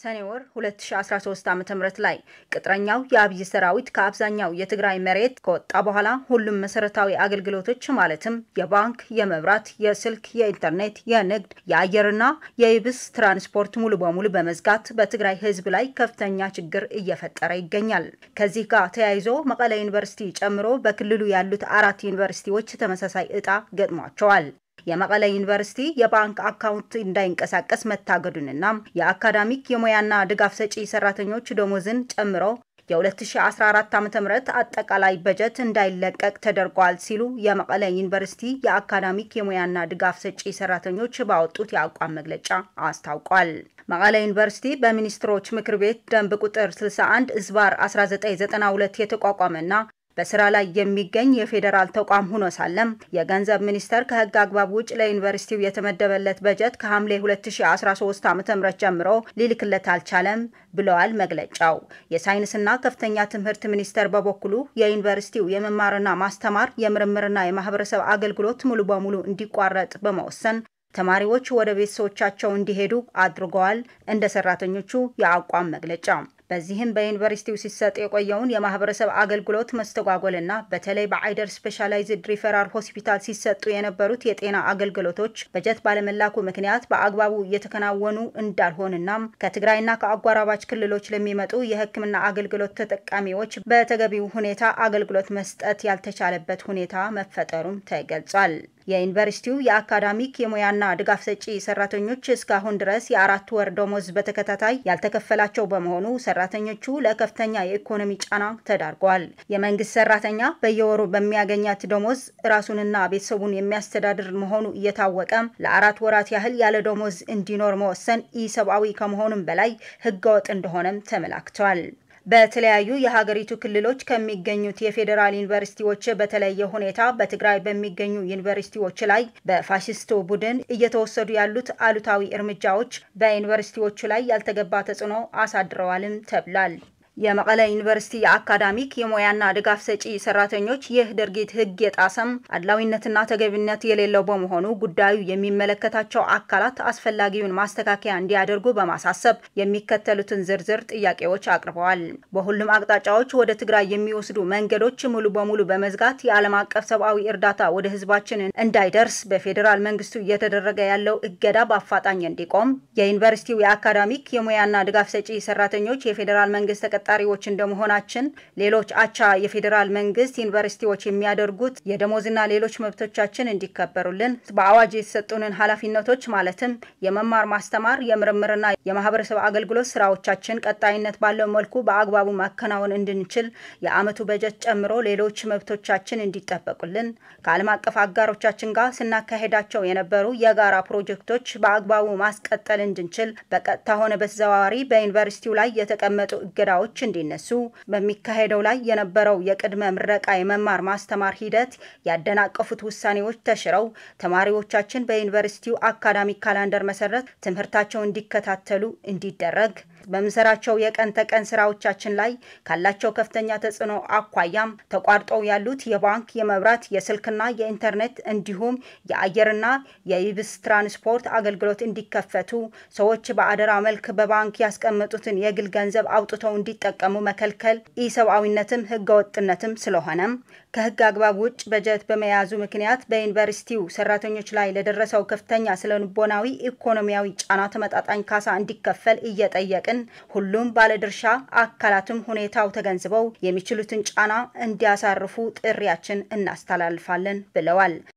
ሰኔ ወር 2013 ዓ.ም ላይ ቅጥረኛው የአብይ ሰራዊት ከአብዛኛው የትግራይ መሬት ከወጣ በኋላ ሁሉም መሰረታዊ አገልግሎቶች ማለትም የባንክ፣ የመብራት፣ የስልክ፣ የኢንተርኔት፣ የንግድ፣ የአየርና የየብስ ትራንስፖርት ሙሉ በሙሉ በመዝጋት በትግራይ ሕዝብ ላይ ከፍተኛ ችግር እየፈጠረ ይገኛል። ከዚህ ጋር ተያይዞ መቀለ ዩኒቨርሲቲ ጨምሮ በክልሉ ያሉት አራት ዩኒቨርሲቲዎች ተመሳሳይ እጣ ገጥሟቸዋል። የመቀለ ዩኒቨርሲቲ የባንክ አካውንት እንዳይንቀሳቀስ መታገዱንና የአካዳሚክ የሙያና ድጋፍ ሰጪ ሰራተኞች ደሞዝን ጨምሮ የ2014 ዓ.ም አጠቃላይ በጀት እንዳይለቀቅ ተደርጓል ሲሉ የመቀለ ዩኒቨርሲቲ የአካዳሚክ የሙያና ድጋፍ ሰጪ ሰራተኞች ባወጡት የአቋም መግለጫ አስታውቋል። መቀለ ዩኒቨርሲቲ በሚኒስትሮች ምክር ቤት ደንብ ቁጥር 61 ዝባር 1992 የተቋቋመና በስራ ላይ የሚገኝ የፌዴራል ተቋም ሆኖ ሳለም የገንዘብ ሚኒስቴር ከህግ አግባብ ውጭ ለዩኒቨርሲቲው የተመደበለት በጀት ከሐምሌ 2013 ዓ.ም ጀምሮ ሊልክለት አልቻለም ብለዋል መግለጫው። የሳይንስና ከፍተኛ ትምህርት ሚኒስቴር በበኩሉ የዩኒቨርሲቲው የመማርና ማስተማር የምርምርና የማህበረሰብ አገልግሎት ሙሉ በሙሉ እንዲቋረጥ በመወሰን ተማሪዎች ወደ ቤተሰቦቻቸው እንዲሄዱ አድርገዋል። እንደ ሰራተኞቹ የአቋም መግለጫ በዚህም በዩኒቨርሲቲው ሲሰጥ የቆየውን የማህበረሰብ አገልግሎት መስተጓጎልና በተለይ በአይደር ስፔሻላይዝድ ሪፈራል ሆስፒታል ሲሰጡ የነበሩት የጤና አገልግሎቶች በጀት ባለመላኩ ምክንያት በአግባቡ እየተከናወኑ እንዳልሆንና ከትግራይና ከአጓራባች ክልሎች ለሚመጡ የሕክምና አገልግሎት ተጠቃሚዎች በተገቢው ሁኔታ አገልግሎት መስጠት ያልተቻለበት ሁኔታ መፈጠሩም ተገልጿል። የዩኒቨርሲቲው የአካዳሚክ የሙያና ድጋፍ ሰጪ ሰራተኞች እስካሁን ድረስ የአራት ወር ደሞዝ በተከታታይ ያልተከፈላቸው በመሆኑ ሰራተኞቹ ለከፍተኛ የኢኮኖሚ ጫና ተዳርገዋል። የመንግስት ሰራተኛ በየወሩ በሚያገኛት ደሞዝ ራሱንና ቤተሰቡን የሚያስተዳድር መሆኑ እየታወቀ ለአራት ወራት ያህል ያለ ደሞዝ እንዲኖር መወሰን ኢሰብአዊ ከመሆኑም በላይ ህገወጥ እንደሆነም ተመላክተዋል። በተለያዩ የሀገሪቱ ክልሎች ከሚገኙት የፌዴራል ዩኒቨርሲቲዎች በተለየ ሁኔታ በትግራይ በሚገኙ ዩኒቨርሲቲዎች ላይ በፋሽስቱ ቡድን እየተወሰዱ ያሉት አሉታዊ እርምጃዎች በዩኒቨርሲቲዎቹ ላይ ያልተገባ ተጽዕኖ አሳድረዋልም ተብሏል። የመቀለ ዩኒቨርሲቲ የአካዳሚክ የሙያና ድጋፍ ሰጪ ሰራተኞች ይህ ድርጊት ህግ የጣሰም አድላዊነትና ተገቢነት የሌለው በመሆኑ ጉዳዩ የሚመለከታቸው አካላት አስፈላጊውን ማስተካከያ እንዲያደርጉ በማሳሰብ የሚከተሉትን ዝርዝር ጥያቄዎች አቅርበዋል። በሁሉም አቅጣጫዎች ወደ ትግራይ የሚወስዱ መንገዶች ሙሉ በሙሉ በመዝጋት የዓለም አቀፍ ሰብአዊ እርዳታ ወደ ህዝባችን እንዳይደርስ በፌዴራል መንግስቱ እየተደረገ ያለው እገዳ በአፋጣኝ እንዲቆም፣ የዩኒቨርሲቲው የአካዳሚክ የሙያና ድጋፍ ሰጪ ሰራተኞች የፌዴራል መንግስት ተቀጣሪዎች እንደመሆናችን ሌሎች አቻ የፌዴራል መንግስት ዩኒቨርሲቲዎች የሚያደርጉት የደሞዝና ሌሎች መብቶቻችን እንዲከበሩልን በአዋጅ የተሰጡንን ኃላፊነቶች ማለትም የመማር ማስተማር፣ የምርምርና የማህበረሰብ አገልግሎት ስራዎቻችን ቀጣይነት ባለው መልኩ በአግባቡ ማከናወን እንድንችል የአመቱ በጀት ጨምሮ ሌሎች መብቶቻችን እንዲጠበቁልን ከዓለም አቀፍ አጋሮቻችን ጋር ስናካሄዳቸው የነበሩ የጋራ ፕሮጀክቶች በአግባቡ ማስቀጠል እንድንችል በቀጥታ ሆነ በተዘዋዋሪ በዩኒቨርሲቲው ላይ የተቀመጡ እገዳዎች እንዲነሱ በሚካሄደው ላይ የነበረው የቅድመ ምረቃ የመማር ማስተማር ሂደት ያደናቀፉት ውሳኔዎች ተሽረው ተማሪዎቻችን በዩኒቨርሲቲው አካዳሚክ ካላንደር መሰረት ትምህርታቸው እንዲከታተሉ እንዲደረግ በምንሰራቸው የቀን ተቀን ስራዎቻችን ላይ ካላቸው ከፍተኛ ተጽዕኖ አኳያም ተቋርጠው ያሉት የባንክ፣ የመብራት፣ የስልክና የኢንተርኔት እንዲሁም የአየርና የይብስ ትራንስፖርት አገልግሎት እንዲከፈቱ ሰዎች በአደራ መልክ በባንክ ያስቀመጡትን የግል ገንዘብ አውጥተው እንዲጠቀሙ መከልከል ኢሰብአዊነትም ህገወጥነትም ስለሆነም ከህግ አግባብ ውጭ በጀት በመያዙ ምክንያት በዩኒቨርሲቲው ሰራተኞች ላይ ለደረሰው ከፍተኛ ስነልቦናዊ፣ ኢኮኖሚያዊ ጫና ተመጣጣኝ ካሳ እንዲከፈል እየጠየቅን ሁሉም ባለድርሻ አካላትም ሁኔታው ተገንዝበው የሚችሉትን ጫና እንዲያሳርፉ ጥሪያችን እናስተላልፋለን ብለዋል።